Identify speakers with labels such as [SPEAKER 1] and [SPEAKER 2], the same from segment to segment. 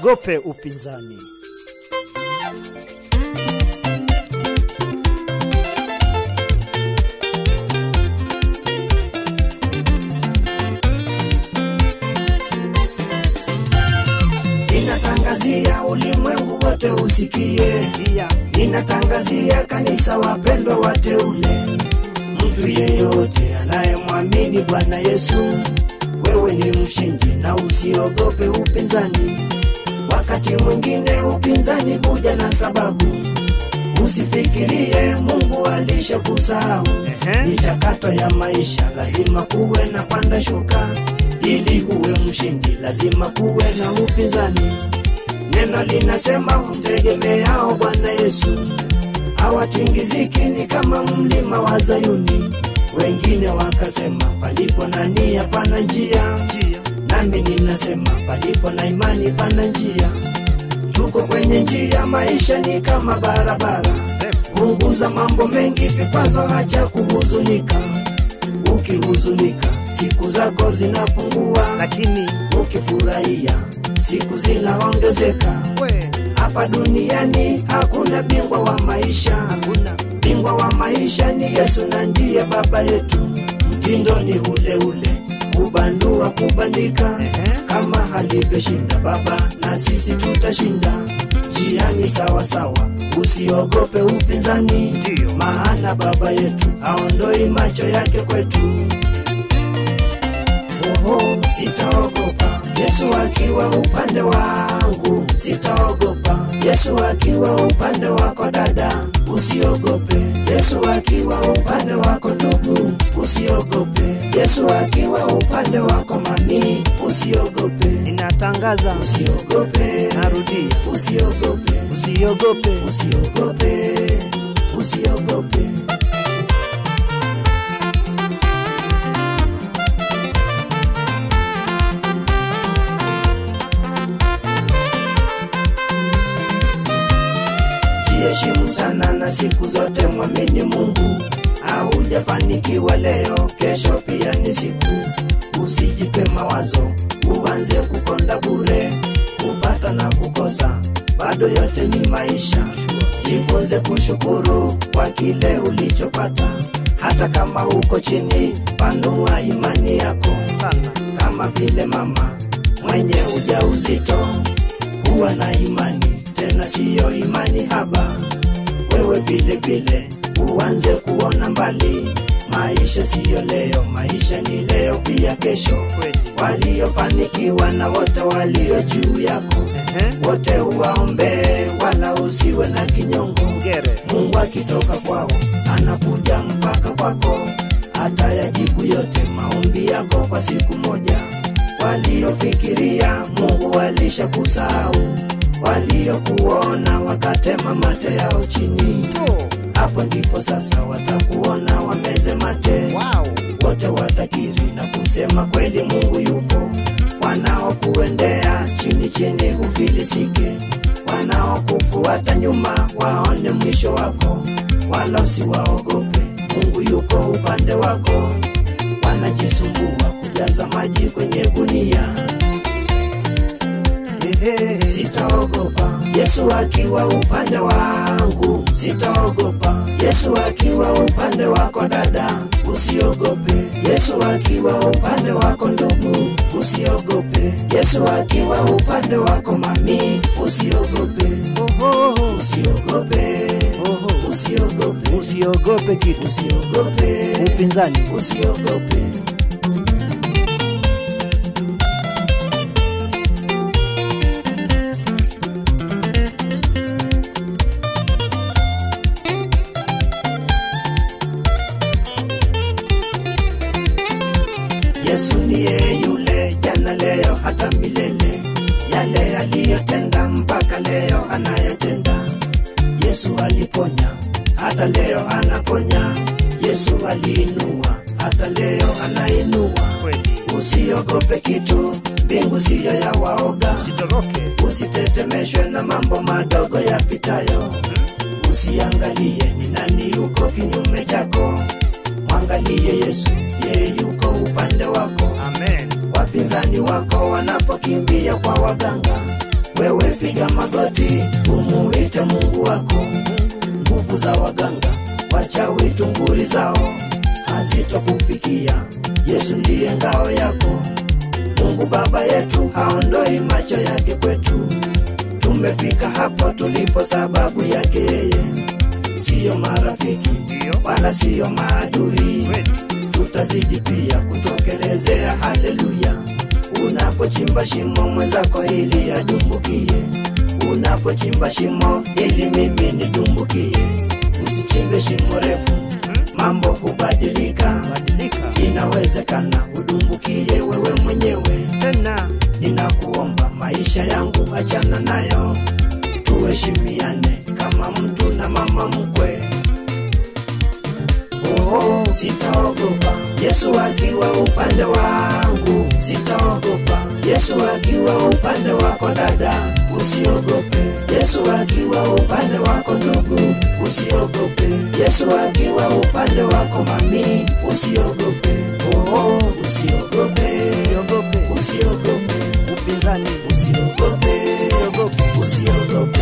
[SPEAKER 1] Usiogope upinzani.
[SPEAKER 2] Ninatangazia ulimwengu wote usikie,
[SPEAKER 1] Sikia,
[SPEAKER 2] ninatangazia kanisa wapendwa wateule, mtu yeyote anayemwamini Bwana Yesu, wewe ni mshindi na usiogope upinzani. Wakati mwingine upinzani huja na sababu, usifikirie Mungu alishakusahau.
[SPEAKER 1] Ehe.
[SPEAKER 2] Michakato ya maisha lazima kuwe na panda shuka, ili uwe mshindi lazima kuwe na upinzani. Neno linasema humtegemeao Bwana Yesu hawatingiziki, ni kama mlima wa Zayuni. Wengine wakasema palipo na nia pana njia,
[SPEAKER 1] njia
[SPEAKER 2] nami ninasema palipo na imani pana njia. Tuko kwenye njia, maisha ni kama barabara. Punguza mambo mengi, vikwazo, hacha kuhuzunika. Ukihuzunика siku zako zinapungua,
[SPEAKER 1] lakini
[SPEAKER 2] ukifurahia siku zinaongezeka.
[SPEAKER 1] we
[SPEAKER 2] Hapa duniani hakuna bingwa wa maisha,
[SPEAKER 1] hakuna
[SPEAKER 2] bingwa wa maisha ni Yesu na ndiye baba yetu. Mtindo ni ule ule, kubandua kubandika,
[SPEAKER 1] Ehe.
[SPEAKER 2] kama alivyoshinda baba na sisi tutashinda. Njiani sawa sawa, usiogope upinzani,
[SPEAKER 1] Ndiyo.
[SPEAKER 2] maana baba yetu haondoi macho yake kwetu. Oho, sitaogopa Yesu akiwa upande wangu, sitaogopa Yesu akiwa upande wako dada, usiogope Yesu akiwa upande wako ndugu, usiogope Yesu akiwa upande wako mami, usiogope,
[SPEAKER 1] ninatangaza,
[SPEAKER 2] usiogope,
[SPEAKER 1] narudia,
[SPEAKER 2] usiogope,
[SPEAKER 1] usiogope,
[SPEAKER 2] usiogope, usiogope. Jiheshimu sana na siku zote mwamini Mungu. Haujafanikiwa leo, kesho pia ni siku. Usijipe mawazo, uanze kukonda bure, kupata na kukosa, bado yote ni maisha. Jifunze kushukuru kwa kile ulichopata, hata kama uko chini, panua imani yako
[SPEAKER 1] sana
[SPEAKER 2] kama vile mama mwenye ujauzito huwa na imani tena siyo imani haba wewe vile vile uanze kuona mbali maisha siyo leo maisha ni leo pia kesho
[SPEAKER 1] kweli.
[SPEAKER 2] waliofanikiwa na wote walio juu yako
[SPEAKER 1] Ehe.
[SPEAKER 2] wote uwaombee wala usiwe na kinyongo
[SPEAKER 1] Ngere
[SPEAKER 2] Mungu akitoka kwao anakuja mpaka kwako, hata yajibu yote maombi yako kwa siku moja. Waliofikiria Mungu walishakusahau, waliokuona wakatema mate yao chini.
[SPEAKER 1] to
[SPEAKER 2] Hapo ndipo sasa watakuona wameze mate
[SPEAKER 1] wow.
[SPEAKER 2] wote watakiri na kusema kweli Mungu yupo. Wanaokuendea chini chini ufilisike, wanaokufuata nyuma waone mwisho wako, wala usiwaogope. Mungu yuko upande wako. Wanajisumbua kujaza maji kwenye gunia. Ehe, Sitaogopa Yesu akiwa upande wangu, sitaogopa Yesu akiwa upande wako dada, usiogope Yesu akiwa upande wako ndugu, usiogope Yesu akiwa upande wako mami, usiogope,
[SPEAKER 1] Oho,
[SPEAKER 2] usiogope,
[SPEAKER 1] oho.
[SPEAKER 2] usiogope,
[SPEAKER 1] Usiogope kitu,
[SPEAKER 2] usiogope,
[SPEAKER 1] upinzani
[SPEAKER 2] usiogope. Yesu niye yule jana, leo, hata milele. Yale aliyotenda mpaka leo anayatenda. Yesu aliponya, hata leo anaponya. Yesu aliinua, hata leo anainua.
[SPEAKER 1] kweli.
[SPEAKER 2] Usiogope kitu, mbingu siyo ya waoga.
[SPEAKER 1] Usitoroke
[SPEAKER 2] Usitetemeshwe na mambo madogo yapitayo. Usiangalie ni nani yuko kinyume chako, mwangalie Yesu, yeye yuko upande wako.
[SPEAKER 1] amen.
[SPEAKER 2] Wapinzani wako wanapokimbia kwa waganga, wewe piga magoti umuite mungu wako nguvu za waganga wachawi tunguri zao hazitokufikia yesu ndiye ngao yako mungu baba yetu haondoi macho yake kwetu tumefika hapo tulipo sababu yake yeye siyo marafiki wala siyo maadui tutazidi pia kutokelezea haleluya unapochimba shimo mwenzako ili adumbukie unapochimba shimo ili mimi nidumbukie usichimbe shimo refu mambo hubadilika inawezekana udumbukie wewe mwenyewe
[SPEAKER 1] tena
[SPEAKER 2] ninakuomba maisha yangu achana nayo tuheshimiane kama mtu na mama mkwe oh, sitaogopa yesu akiwa upande wangu sitaogopa yesu akiwa upande wako dada usiogope yesu akiwa upande wako ndugu usiogope yesu akiwa upande wako mami usiogope oh, usiogope
[SPEAKER 1] usiogope
[SPEAKER 2] usiogope
[SPEAKER 1] upinzani
[SPEAKER 2] usiogope
[SPEAKER 1] usiogope
[SPEAKER 2] usiogope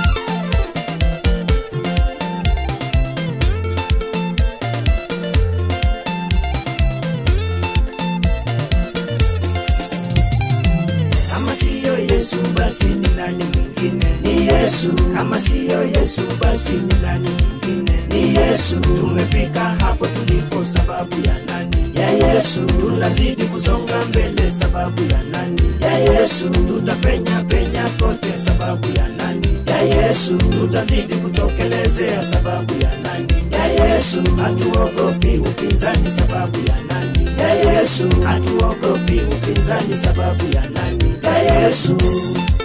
[SPEAKER 2] kama siyo yesu basi ni nani mwingine ni yesu kama siyo yesu basi ni nani mwingine ni yesu tumefika hapo tulipo sababu ya nani ya yesu tunazidi kusonga mbele sababu ya nani ya yesu tutapenya penya kote sababu ya nani ya yesu tutazidi kutokelezea sababu ya nani ya yesu hatuogopi upinzani sababu ya nani ya yesu hatuogopi upinzani sababu ya nani ya yesu